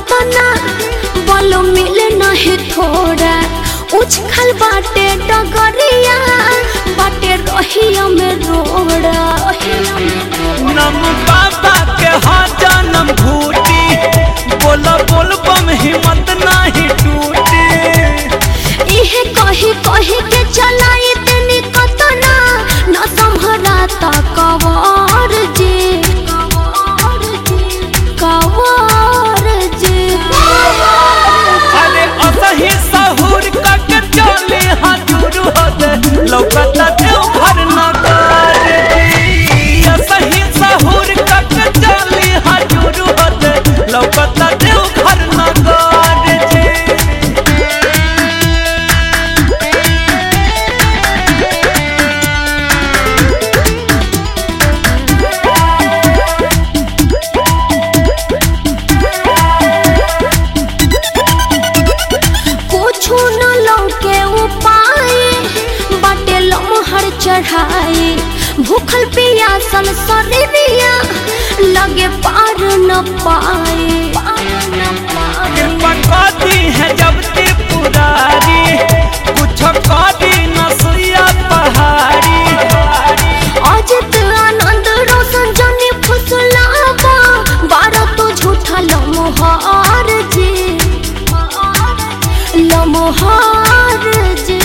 तना बल मिले नहीं थोड़ा उछल बाटे डगरिया बाटे रहिया में रोड़ा नम बाबा के हाँ जन्म घूटी बोला बोल बम हिम्मत नाही टूटी इहे कही कही के चलाई तेनी कतना न संभरा ता कवार जी कवार जी अरे असही सहूर कक चले हजूर होते लौकता देव घर नगर जी असही सहूर कक चले हजूर होते लौकता देव घर नगर जी कुछ न लौके उपाय बाटे लमहर चढ़ाई भूखल पियासल शरीरिया लगे पार न पाए कृपा कदी है जब ते पुरारी कुछ कदी नसैया पहाड़ी अजित आनंद रोशन जनी फुसलाबा बारह तो झूठा लमहार जी लमहार जी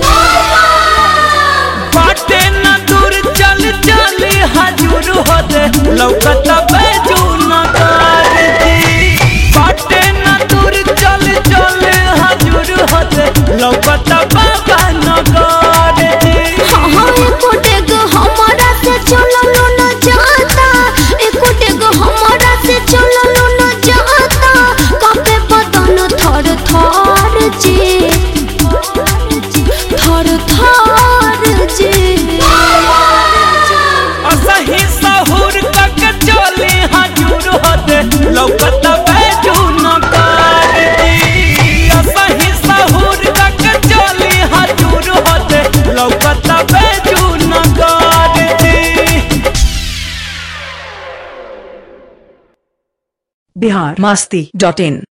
बाटे न दूर चल चल हजूर होते लौकत बैजू नगर जी बाटे न दूर चल चल हजूर होते लौकत बाबा नगर जी हाँ हाँ एको डेग हमारा से चललो न जाता एको डेग हमारा से चललो न जाता कपे बदन थर थर जी थर थर जी असही सहूर तक चले हजूर होते लौकत बैजू नगर जी असही सहूर तक चले हजूर होते लौकत बैजू नगर जी बिहार मास्ती डॉट इन